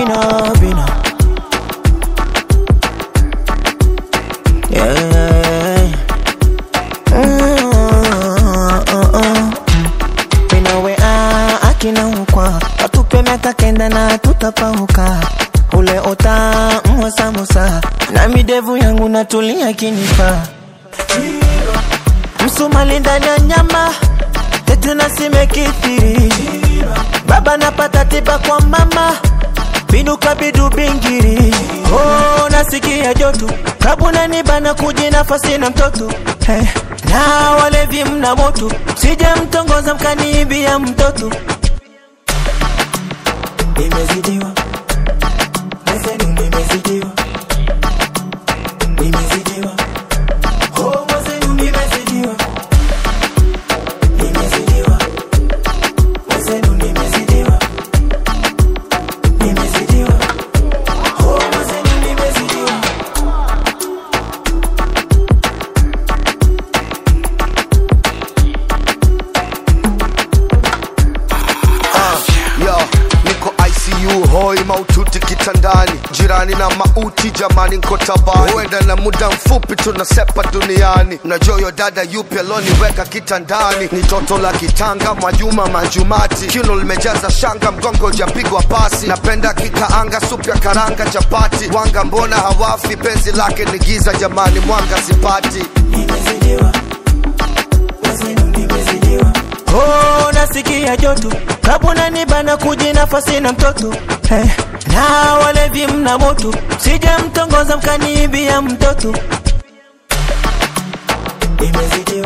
bina bina yeah, yeah, yeah. Mm, uh, uh. Minawe ah, akina ukwa watupe miaka kenda na tutapauka ule ota mwa samosa na midevu yangu natulia kinipa msumali ndani ya nyama tete na simekithiri baba napata tiba kwa mama binuka bidu bingiri oh, nasikia joto kabuna nibana kuji nafasi na mtoto hey. na walevi mna moto sije mtongoza mkaniibia mtoto nimezidiwa Mwenzenu nimezidiwa nimezidiwa oh, mwenzenu nimezidiwa nimezidiwa mwenzenu nimezidiwa nimezidiwa oh, mwenzenu nimezidiwa Yo, niko ICU hoi maututi kitandani, jirani na mauti jamani, nko tabani, huenda na muda mfupi tunasepa duniani. Mnajua yo dada yupi aloniweka kitandani? Ni toto la kitanga Mwajuma Manjumati, kiuno limejaza shanga, mgongo ujapigwa pasi. Napenda kikaanga, supu ya karanga, chapati, wanga mbona hawafi? Penzi lake ni giza jamani, mwanga sipati. nimezidiwa mwenzenu nimezidiwa oh, nasikia joto kabuna nibana kuji nafasi na mtoto hey. na walevi mna moto sije mtongoza mkaniibia mtoto nimezidiwa